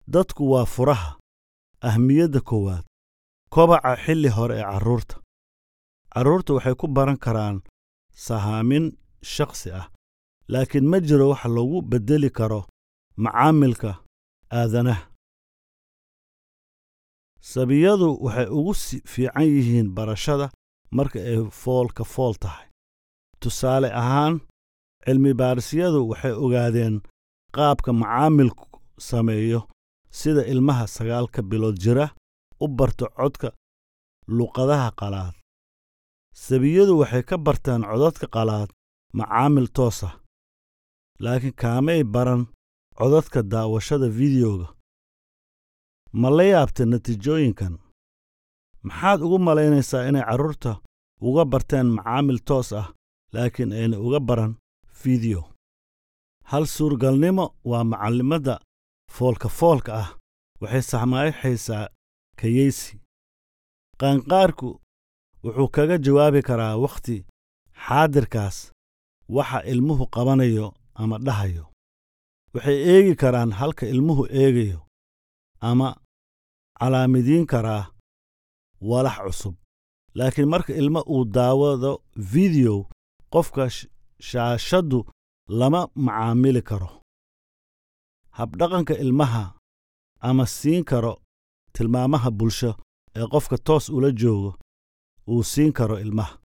dadku waa furaha ahmiyadda koowaad kobaca xilli hore ee carruurta carruurta waxay ku baran karaan sahaamin shakhsi ah laakiin ma jiro wax lagu beddeli karo macaamilka aadanaha sabiyadu waxay ugu fiican yihiin barashada marka ay foolka fool tahay tusaale ahaan cilmibaahisyadu waxay ogaadeen qaabka macaamilku sameeyo sida ilmaha sagaalka bilood jira u barto codka luqadaha qalaad sabiyadu waxay ka bartaan codadka qalaad macaamil toosa laakiin kaamay baran codadka daawashada fideoga ma la yaabta natiijooyinkan maxaad ugu malaynaysaa inay carruurta uga barteen macaamil toos ah laakiin ayna uga baran fideyo hal suurgalnimo waa macallimadda foolka foolka ah waxay saxmaayxaysaa kayeysi qaanqaarku wuxuu kaga jawaabi karaa wakhti xaadirkaas waxa ilmuhu qabanayo ama dhahayo waxay eegi karaan halka ilmuhu eegayo ama calaamidiin karaa walax cusub laakiin marka ilma uu daawado fideyo qofka shaashaddu lama macaamili karo habdhaqanka ilmaha ama siin karo tilmaamaha bulsho ee qofka toos ula joogo uu siin karo ilmaha